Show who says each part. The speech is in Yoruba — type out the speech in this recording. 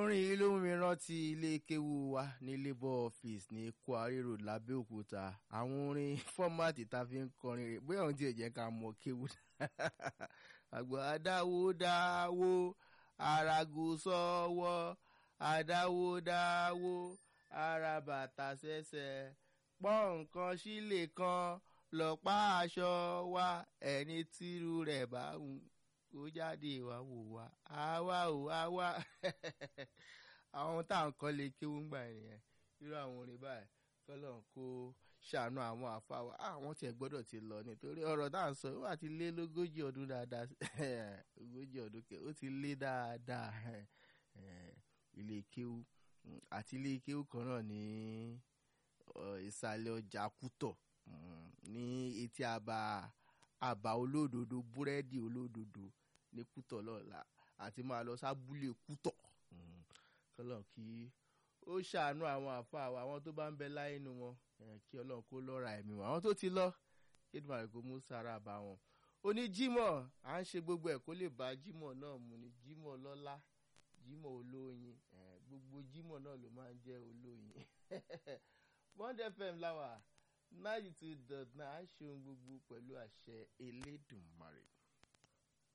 Speaker 1: orin yìí ló mú mi rántí ilé kéwu wa ní labour office ní kwari road lábẹ́òkúta àwọn orin fọ́mátì tá a fi ń kọrin rẹ̀ bóyá òun tiẹ̀ jẹ́ ká mọ kéwu àgbà adáwo dáwó arago sọ́wọ́ adáwo dáwó ara bàtà sẹ́sẹ̀ pọ́n nǹkan sílé kan lọ́pá aṣọ wa ẹni tírú rẹ̀ bá wù kó jáde wá wò wá àwa ò àwa àwọn tá à ń kọ́ lè kéwú gbà nìyẹn irú àwọn orin báyìí kọ́lọ̀ kó ṣàánú àwọn àfa wa àwọn tiẹ̀ gbọ́dọ̀ ti lọ nítorí ọ̀rọ̀ tá à ń sọ ó wà ti lé lógójì ọdún dáadáa ogójì ọdún kẹ ó ti lé dáadáa ilé kéwú àti ilé kéwú kan náà ní ìsàlẹ̀ ọjà kútọ̀ ní etí àbá àbá olódodo búrẹ́dì olódodo ní kútọ̀ lọ́la àti máa lọ sábúlé kútọ̀ kọ́lọ̀ kí ó ṣàánú àwọn àfa wa àwọn tó bá ń bẹ láyé nu wọn kí ọlọ́run kó lọ́ra ẹ̀mí wọn àwọn tó ti lọ kí edmar kò mú sára bá wọn. oní jímọ̀ à ń ṣe gbogbo ẹ̀ kó lè bá jímọ̀ náà mu ni jímọ̀ lọ́lá jímọ̀ olóyin gbogbo jímọ̀ náà ló máa ń jẹ́ olóyin. bond fm láwà ninety two dot nine ṣeun gbogbo pẹ̀lú àṣẹ elédùnmarè.